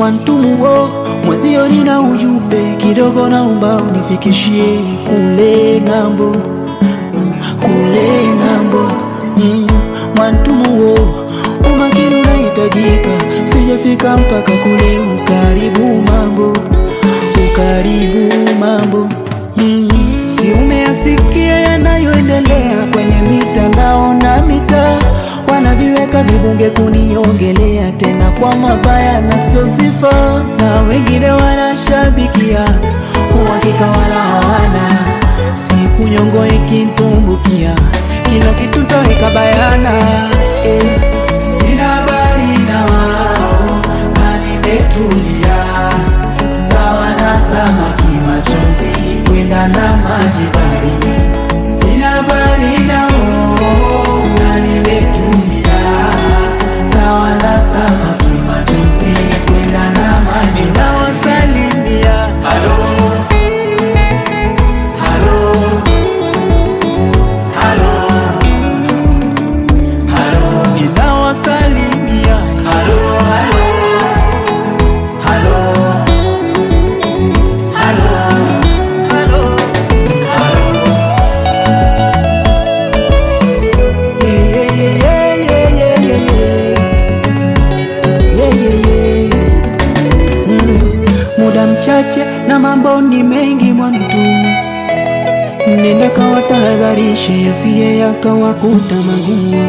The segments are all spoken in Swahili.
Mwantumuo mwezio, nina ujumbe kidogo, naomba unifikishie kule ng'ambo, kule ng'ambo. Mm, Mwantumuo, umakini unahitajika, sijafika mpaka kule. Ukaribu mambo, ukaribu mambo. Mm, si umeyasikia yanayoendelea kwenye mitandao na mitaa wanaviweka vibunge kuniongelea tena kwa mabaya na sio sifa, na wengine wanashabikia uhakika wala hawana. Siku nyongo ikitumbukia, kila kitu taweka bayana eh. Sina habari na wao na nimetulia, sawa na samaki machozi kwenda na maji baharini. Sina habari nao na nimetulia, sawa na samaki machozi kwenda na maji nawasalimia. Halo, halo, halo, halo, ninawasalimia. Halo, halo, halo, halo, halo, halo. Yeah, yeah, yeah, yeah, yeah, yeah, yeah. Yeah, yeah, yeah, yeah. Mm. Muda mchache na mambo ni mengi Mwantumu, nenda kawatahadharishe yasiye yakawakuta magumu.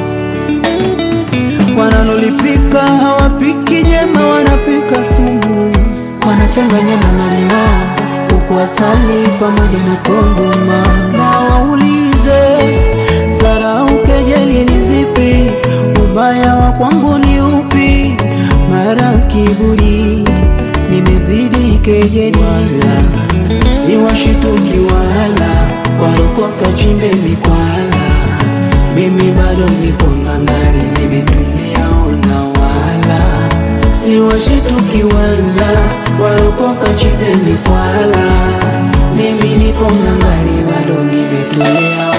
Wanalolipika hawapiki jema, wanapika sumu, wanachanganya na malimao huku asali pamoja na kondoma. Na waulize Zarau, kejeli ni zipi? Ubaya wa kwangu ni upi? Mara kiburi nimezidi kejeli, wala si washituki wala warokoka chimbe mikwala. Mimi bado nipo ngangari, nimetulia ona, wala si washituki wala warokoka chimbe mikwala. Mimi nipo ngangari, bado nimetulia